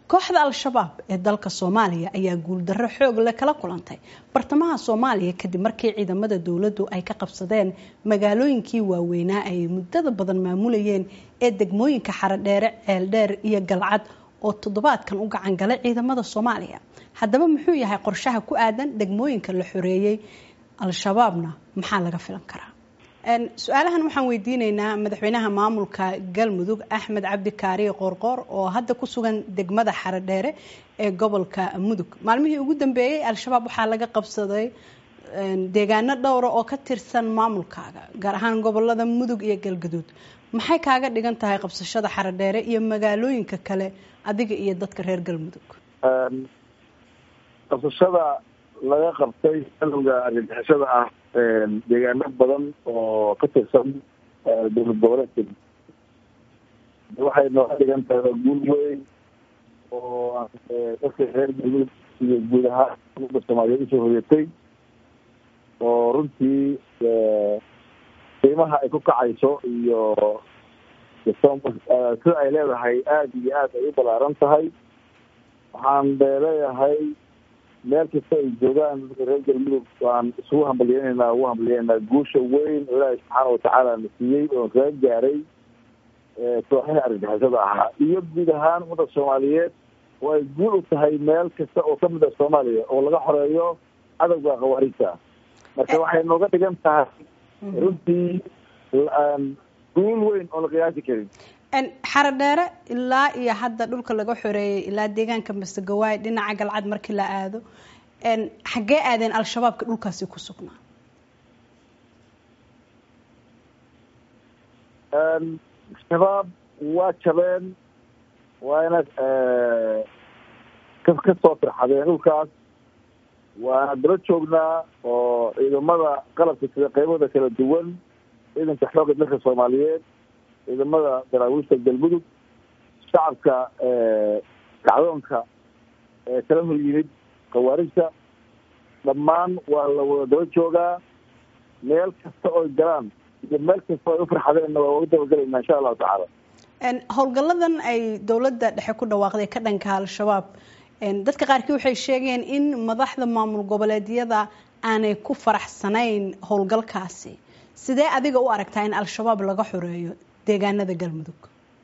kooxda al-shabaab ee dalka soomaaliya ayaa guuldarro xoog leh kala kulantay bartamaha soomaaliya kadib markii ciidamada dowladdu ay ka qabsadeen magaalooyinkii waaweynaa ay muddada badan maamulayeen ee degmooyinka xarodheere ceeldheer iyo galcad oo toddobaadkan u gacan galay ciidamada soomaaliya haddaba muxuu yahay qorshaha ku aadan degmooyinka la xoreeyey al-shabaabna maxaa laga filan karaa su-aalahan waxaan weydiineynaa madaxweynaha maamulka galmudug axmed cabdi kaariye qoorqoor oo hadda ku sugan degmada xarodheere ee gobolka mudug maalmihii ugu dambeeyey al-shabaab waxaa laga qabsaday deegaano dhowra oo ka tirsan maamulkaaga gaar ahaan gobolada mudug iyo galgaduud maxay kaaga dhigan tahay qabsashada xarodheere iyo magaalooyinka kale adiga iyo dadka reer galmudug qabsashada laga qabtay galowga argagixisada ah deegaano badan oo ka tirsan dowlad goboleedka waxay nooga dhigan tahay guul weyn oo dadka reer galmudug iyo guud ahaan umada soomaaliyeed usoo hoyatay oo runtii qiimaha ay ku kacayso iyo sida ay leedahay aada iyo aad ay u balaaran tahay waxaan leeyahay meel kasta ay joogaan reer galmudug waan isugu hambalyeynayna ugu hambalyeynaa guusha weyn oo ilaahay subxaana watacaala na siiyey oo kaga gaaray kooxihii argagixisada ahaa iyo guud ahaan ummadda soomaaliyeed oo ay guul u tahay meel kasta oo kamid a soomaaliya oo laga xoreeyo cadowga khawaariijta marka waxay nooga dhigan tahay runtii guul weyn oo la qiyaasi karin xarodheere ilaa iyo hadda dhulka laga xoreeyay ilaa deegaanka masegawaay dhinaca galcad markii la aado xaggee aadeen al-shabaabka dhulkaasi ku sugnaa shabaab waa jabeen waana ka kasoo firxadeen dhulkaas waana daba joognaa oo ciidamada qalabka sida qaybada kala duwan ciidanka xoogga dalka soomaaliyeed ciidamada daraawiishta galmudug shacabka kacdoonka ee kala hor yimid khawaarijta dhammaan waa la wada daba joogaa meel kasta oy galaan iyo meel kasta ay u farxadeenna waa uga dabagelaynaa insha allahu tacaala howlgalladan ay dowladda dhexe ku dhawaaqday ka dhanka al-shabaab dadka qaarkii waxay sheegeen in madaxda maamul goboleedyada aanay ku faraxsanayn howlgalkaasi sidee adiga u aragtaa in al-shabaab laga xoreeyo deegaanada galmudug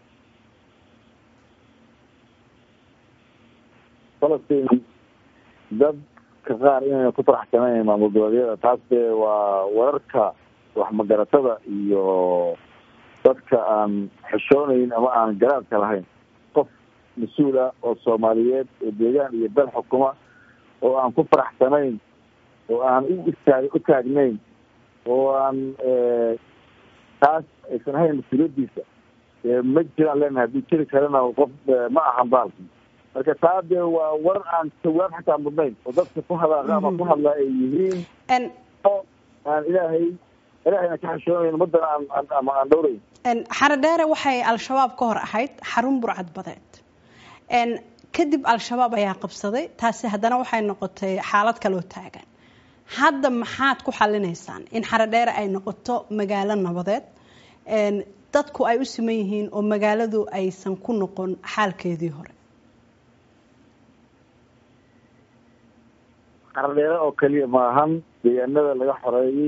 falastiin dadka qaar inayna ku faraxsanayn maamul goboleedyada taas dee waa wararka waxmagaratada iyo dadka aan xishoonayn ama aan garaadka lahayn qof mas-uul ah oo soomaaliyeed oo deegaan iyo bel xukuma oo aan ku faraxsanayn oo aan u istaag u taagnayn oo aan taas aysan ahayn mas-uuliyadiisa ma jiraan leenahay haddii jiri karana qof ma ahan baalki marka taa dee waa war aan jawaab xataa mudnayn oo dadka ku hadaaqa ama ku hadlaa ay yihiin aan ilaahay ilaahayna ka xishoonayn umadana aan ama aan dhowrayn xarodheere waxay al-shabaab ka hor ahayd xarun burcad badeed kadib al-shabaab ayaa qabsaday taasi haddana waxay noqotay xaalad kaloo taagan hadda maxaad ku xalinaysaan in xarodheere ay noqoto magaalo nabadeed dadku ay u siman yihiin oo magaaladu aysan ku noqon xaalkeedii hore xarodheere oo keliya maahan deegaanada laga xoreeyey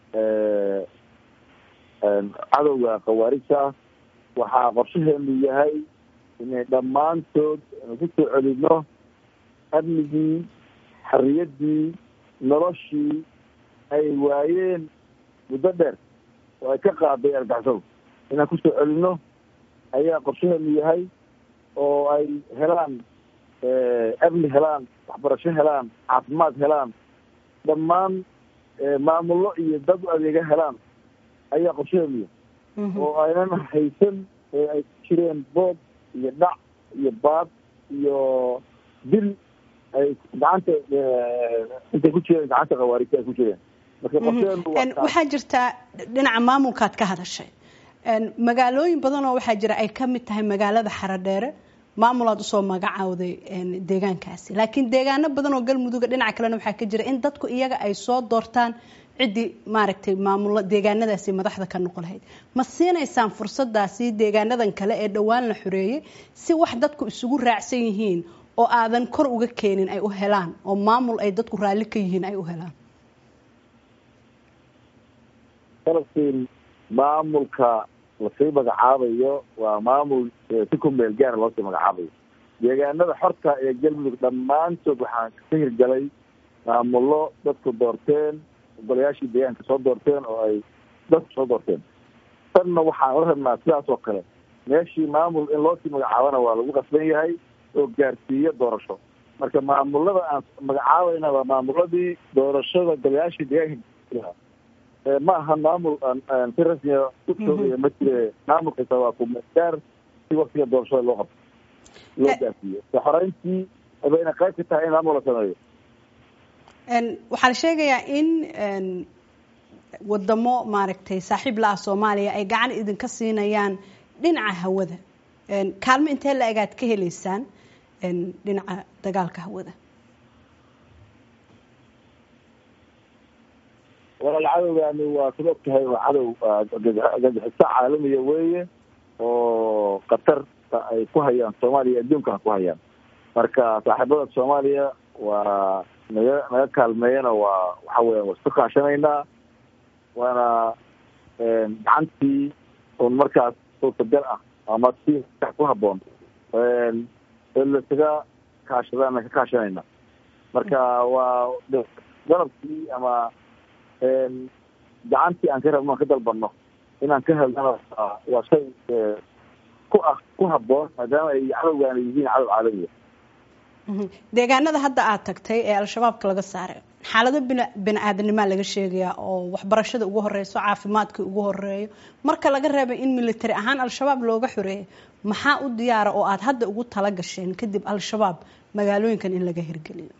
cadowga khawaarijta ah waxaa qorshaheenu yahay inay dhammaantood ku soo celino amnigii xorriyaddii noloshii ay waayeen muddo dheer oo ay ka qaaday argaxsado inaan kusoo celino ayaa qorshaheenu yahay oo ay helaan amni helaan waxbarasho helaan caafimaad helaan dhammaan maamullo iyo dad u adeega helaan ayaa qorshaheenu yahay oo aynan haysan ee ay ku jireen boob iyo dhac iyo baad iyo dil ay gacanta intay ku jireen gacanta khawaarijta ay ku jireen waxaa jirtaa dhinaca maamulkaad ka hadashay magaalooyin badan oo waxaa jira ay ka mid tahay magaalada xarodheere maamulaad usoo magacaawday deegaankaasi laakiin deegaano badan oo galmuduga dhinaca kalena waxaa ka jira in dadku iyaga ay soo doortaan ciddii maaragtay maamulo deegaanadaasi madaxda ka noqon lahayd ma siinaysaan fursadaasi deegaanadan kale ee dhowaan la xoreeyey si wax dadku isugu raacsan yihiin oo aadan kor uga keenin ay u helaan oo maamul ay dadku raalli ka yihiin ay u helaan falastiin maamulka lasii magacaabayo waa maamul si ku meel gaara loosii magacaabayo deegaanada xorta ee galmudug dhammaantood waxaan ka hirgalay maamullo dadku doorteen golayaashii deegaanka soo doorteen oo ay dadku soo doorteen tanna waxaan la rabnaa sidaas oo kale meeshii maamul in loosii magacaabana waa lagu qasban yahay oo gaarsiiyo doorasho marka maamulada aan magacaabayna waa maamuladii doorashada golayaashii deegaanka ma aha maamul aan si rasmiya u joogaya ma jire maamulkasa waa kumegaar si waktiga doorashada loo qabto loo gaarsiiyo xoreyntii bayna qayb ka tahay in maamul la sameeyo waxaa la sheegayaa in wadamo maaragtay saaxiib la ah soomaaliya ay gacan idinka siinayaan dhinaca hawada kaalmo intee la egaad ka heleysaan dhinaca dagaalka hawada walaal cadowgaani waa sid og tahay waa cadow gagixiso caalamiya weeye oo qatarta ay ku hayaan soomaaliya adduunkana ku hayaan marka saaxiibada soomaaliya waa naga naga kaalmeeyana waa waxa weya waa isku kaashanaynaa waana gacantii un markaas suurtagal ah ama si ku haboon lasaga kaashadaana ka kaashanayna marka waa dalabkii ama gacantii aan ka rabno aan ka dalbano inaan ka helnana waa shay ku ah ku haboon maadaama ay cadowgaana yihiin cadow caalamiya deegaanada hadda aada tagtay ee al-shabaabka laga saaray xaalado bin bini aadanimaa laga sheegayaa oo waxbarashada ugu horeyso caafimaadkii ugu horeeyo marka laga reebay in military ahaan al-shabaab looga xoreeyo maxaa u diyaara oo aada hadda ugu tala gasheen kadib al-shabaab magaalooyinkan in laga hirgeliyo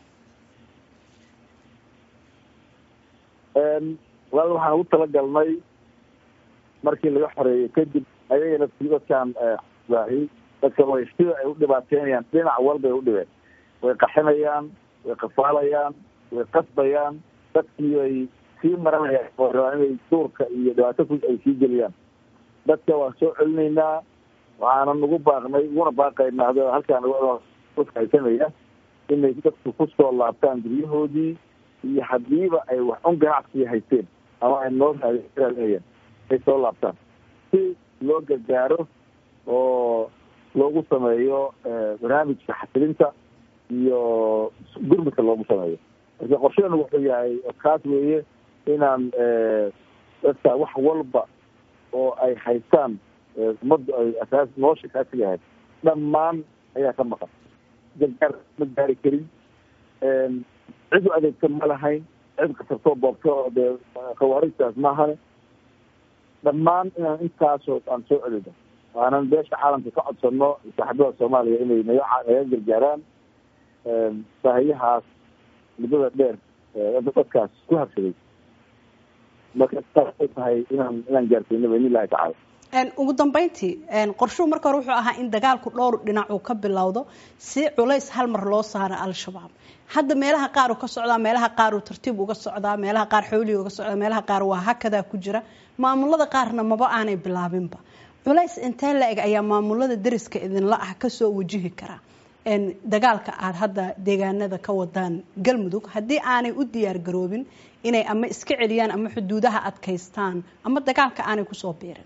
walaal waxaan ugu talagalnay markii laga xoreeyey kadib ayagana dadkaan dadka way sida ay u dhibaateynayaan dhinac walbay u dhibeen way qaxinayaan way qafaalayaan way qasbayaan dadkii ay sii maranayaan oo rabaan inay duurka iyo dhibaato ku ay sii geliyaan dadka waan soo celinaynaa waxaana nagu baaqnay uguna baaqaynaa hada halkaan haysanaya inay dadku kusoo laabtaan guryahoodii iyo hadiiba ay wax un ganacsiya haysteen ama ay noo raadinayeen ay soo laabtaan si loo gargaaro oo loogu sameeyo barnaamijka xasilinta iyo gurmudka loogu sameeyo marka qorshadeenu wuxuu yahay kaas weeye inaan dadka wax walba oo ay haystaan ummaddu ay asaas nolosha kaasiga ahayd dhammaan ayaa ka maqan gargaar ma gaari karin cid u adeegta ma lahayn cid kasartoo boobto dee khawaarijtaas maahane dhammaan inaan intaasoo aan soo celino waanan beesha caalamka ka codsano saaxiibada soomaaliya inay naga naga gargaaraan baahiyahaas muddada dheer dadkaas ku habsaday marka taasay tahay inaan inaan gaarsiino baidn illahi tacala ugu dambeyntii qorshuhu marka hore wuxuu ahaa in dagaalku dhowr dhinac uu ka bilowdo si culays hal mar loo saaro al-shabaab hadda meelaha qaar uu ka socdaa meelaha qaar uu tartiib uga socdaa meelaha qaar xoolii uga socdaa meelaha qaar waa hakadaa ku jira maamulada qaarna maba aanay bilaabinba culays intee la eg ayaa maamulada dariska idinla ah kasoo wajihi karaa dagaalka aada hadda deegaanada ka wadaan galmudug haddii aanay u diyaar garoobin inay ama iska celiyaan ama xuduudaha adkaystaan ama dagaalka aanay kusoo biirin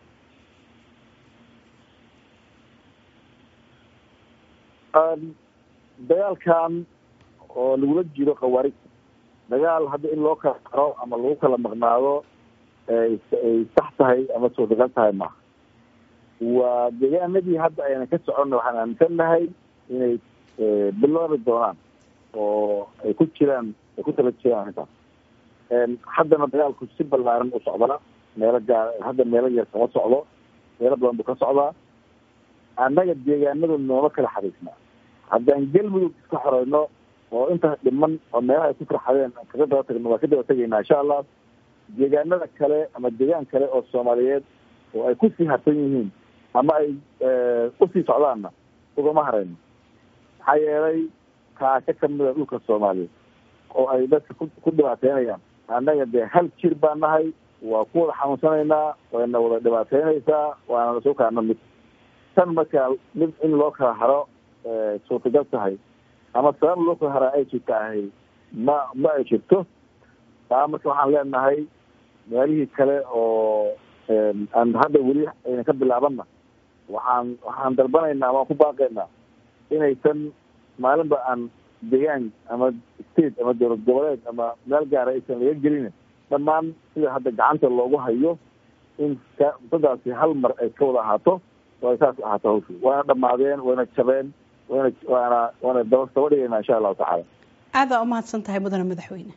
dagaalkan oo lagula jiro khawaarijta dagaal hadda in loo kala qaro ama lagu kala maqnaado ay sax tahay ama suurtagal tahay maaha waa deegaanadii hadda ayna ka soconna waxaan aaminsannahay inay bilaabi doonaan oo ay ku jiraan ay ku tala jiraan arrintaas haddana dagaalku si ballaaran u socdaa meelo gaar hadda meelo yar kama socdo meelo badan buu ka socdaa annaga deegaanadu nooma kala xariisnaa haddaan galmudug iska xoreyno oo intaas dhiman oo meelaha ay ku farxadeen kaga daba tagno waa ka daba tegaynaa insha allah deegaanada kale ama deegaan kale oo soomaaliyeed oo ay kusii harsan yihiin ama ay usii socdaanna ugama harayno maxaa yeelay kaasho kamida dhulka soomaaliyeed oo ay dadka ku dhibaateynayaan annaga dee hal jir baan nahay waa ku wada xanuunsanaynaa wayna wada dhibaateynaysaa waana soo kaana mid tan markaa mid in loo kala haro suurtagal tahay ama sabab loo kala haraa ay jirta ahay ma ma ay jirto taa marka waxaan leenahay meelihii kale oo aan hadda weli ayna ka bilaabanna waxaan waxaan dalbanaynaa waan ku baaqaynaa inaysan maalinba aan deegaan ama state ama dowlad goboleed ama meel gaara aysan laga gelin dhammaan sida hadda gacanta loogu hayo in dadaasi hal mar ay ka wada ahaato oo ay saas ahaato hawshu waana dhamaadeen wayna jabeen wayna waana waana daba daba dhigaynaa insha allahu tacaala aadaa umahadsan tahay mudane madaxweyne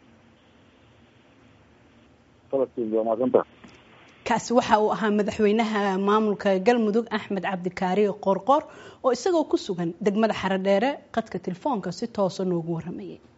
falastiin waa mahadsantaha kaasi waxa uu ahaa madaxweynaha maamulka galmudug axmed cabdikaari qoorqoor oo isagoo ku sugan degmada xarodheere qadka telefoonka si toosa noogu waramayay